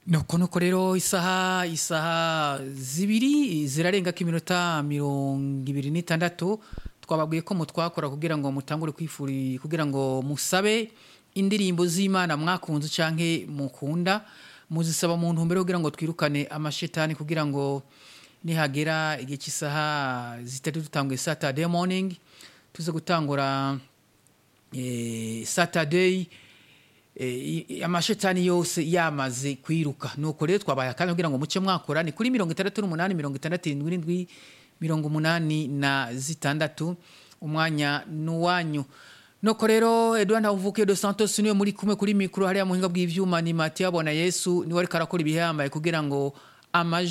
nuko nuko rero isaha isaha zibiri zirarengako iminota mirongo ibiri n'itandatu twababwiye ko mutwakora kugira ngo mutangure kwifuri kugira ngo musabe indirimbo z'imana mwakunze canke mukunda muzisaba mu ntumbero kugira ngo twirukane amashetani kugira ngo nihagera igihe cy'isaha zitatu dutanguye saturday morning tuze gutangura eh, saturday eh, amashetani yose yamaze kwiruka nuko rero twabaye akanya kugira ngo muce mwakora ni kuri mirongo itandatu n'umunani mirongo itandatu irindwi n'indwi mirongo umunani na zitandatu umwanya n'uwanyu nuko rero edouard ntawuvuke dos santos niwe muri kumwe kuri mikoro hariya muhinga bw'ivyuma ni matiyo abona yesu niwe ariko arakora ibihambaye kugira ngo amajwi